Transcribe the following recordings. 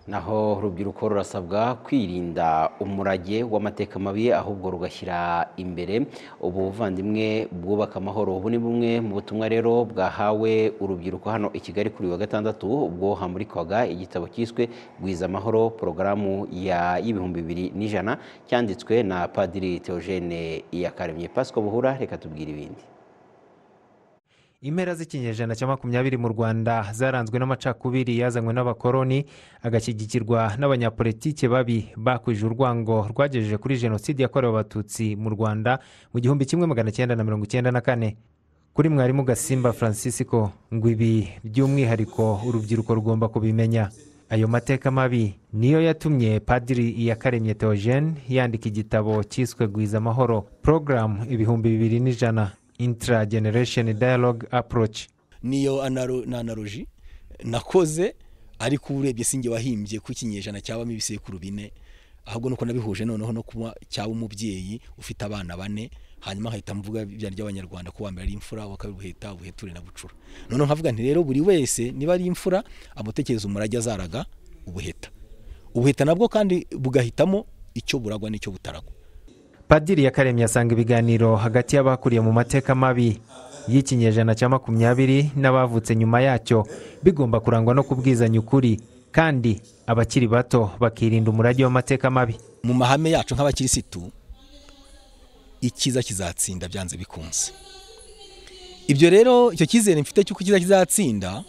naho urubyiruko rurasabwa kwirinda umurage w'amateka mabi ahubwo rugashyira imbere ubuvandimwe bwubaka amahoro ubu ni bumwe mu butumwa rero bwahawe urubyiruko hano i Kigali kuri uyu wa gatandatu ubwo hamurikwaga igitabo cyiswe gwiza amahoro porogaramu y'ibihumbi bibiri n'ijana cyanditswe na padiri Theogene Iyakaremye Pasika Buhura reka tubwire ibindi impera z'ikinyejana cya makumyabiri mu rwanda zaranzwe n'amacakubiri yazanywe n'abakoroni agashyigikirwa n'abanyapolitike babi bakwije urwango rwagejeje kuri jenoside yakorewe abatutsi mu rwanda mu gihumbi kimwe magana cyenda na mirongo icyenda na kane kuri mwarimu gasimba francisco ngo ibi by'umwihariko urubyiruko rugomba kubimenya ayo mateka mabi niyo yatumye padiri iyakaremye theogene yandika igitabo cyiswe gwiza amahoro porogaramu ibihumbi bibiri n'ijana interagenerasheni dayaloge aporoci niyo analoji nakoze ariko urebye sinjye wahimbye ku ikinyejana cyabamo ibisekuru bine ahubwo nuko nabihuje noneho no kuba cyaba umubyeyi ufite abana bane hanyuma nkahita mvuga byari by'abanyarwanda ko mbere ari imfura wa kabiri buheta buheture na bucura noneho nkavuga nti rero buri wese niba ari imfura amutekereza umurage azaraga ubuheta ubuheta nabwo kandi bugahitamo icyo buragwa n'icyo butaragwa padiri yakaremye asanga ibiganiro hagati y'abakuriye mu mateka mabi y'ikinyejana cya makumyabiri n'abavutse nyuma yacyo bigomba kurangwa no kubwizanya ukuri kandi abakiri bato bakirinda umurage w'amateka mabi mu mahame yacu nk'abakirisitu icyiza kizatsinda byanze bikunze ibyo rero icyo cyizere mfite cy'uko icyiza kizatsinda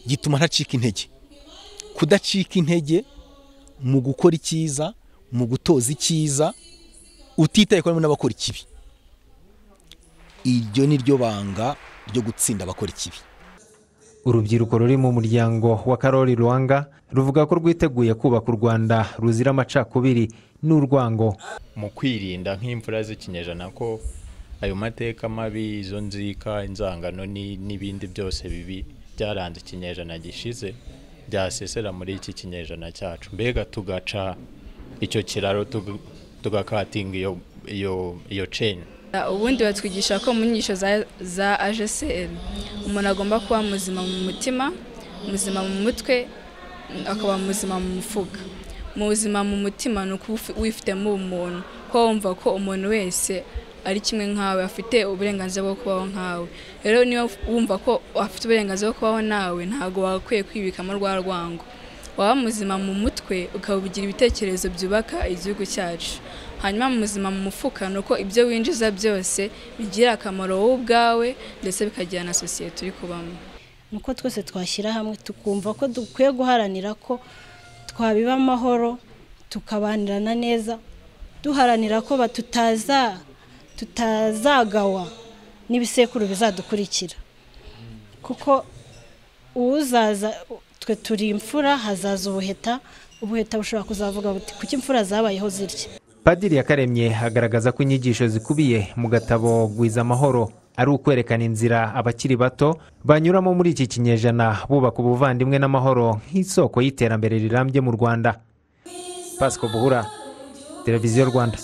gituma ntacika intege kudacika intege mu gukora icyiza mu gutoza icyiza utitaye ko harimo n'abakora ikibi iryo ni ryo banga ryo gutsinda abakora ikibi urubyiruko ruri mu muryango wa karori ruwanga ruvuga ko rwiteguye kubaka u rwanda ruzira amacakubiri n'urwango mu kwirinda nk'imfura z'ikinyejana ko ayo mateka mabi izo nzika inzangano n'ibindi byose bibi byaranze ikinyejana gishize byasesera muri iki kinyejana cyacu mbega tugaca icyo kiraro tugakatinga iyo iyo iyo ceni ubundi batwigisha ko mu nyigisho za ajeseri umuntu agomba kuba muzima mu mutima muzima mu mutwe akaba muzima mu mufuka mu buzima mu mutima ni uko wifitemo ubumuntu ko wumva ko umuntu wese ari kimwe nkawe afite uburenganzira bwo kubaho nkawe rero niba wumva ko afite uburenganzira bwo kubaho nawe ntabwo wagakwiye kwibikamo rwa rwango waba muzima mu mutwe ukabugira ibitekerezo byubaka igihugu cyacu hanyuma mu buzima mu mufuka ni uko ibyo winjiza byose bigira akamaro wowe ubwawe ndetse bikagira na sosiyete uri kubamo ni uko twese twashyira hamwe tukumva ko dukwiye guharanira ko twabiba amahoro tukabanirana neza duharanira ko tutaza tutazagawa n'ibisekuru bizadukurikira kuko uzaza twe turi imfura hazaza ubuheta ubuheta bushobora kuzavuga buti kuki imfura zabayeho zirya padiri yakaremye agaragaza ko inyigisho zikubiye mu gatabo gwiza amahoro ari ukwerekana inzira abakiri bato banyuramo muri iki kinyejana bubaka ubuvandimwe n'amahoro nk'isoko y'iterambere rirambye mu rwanda pasiko buhura televiziyo rwanda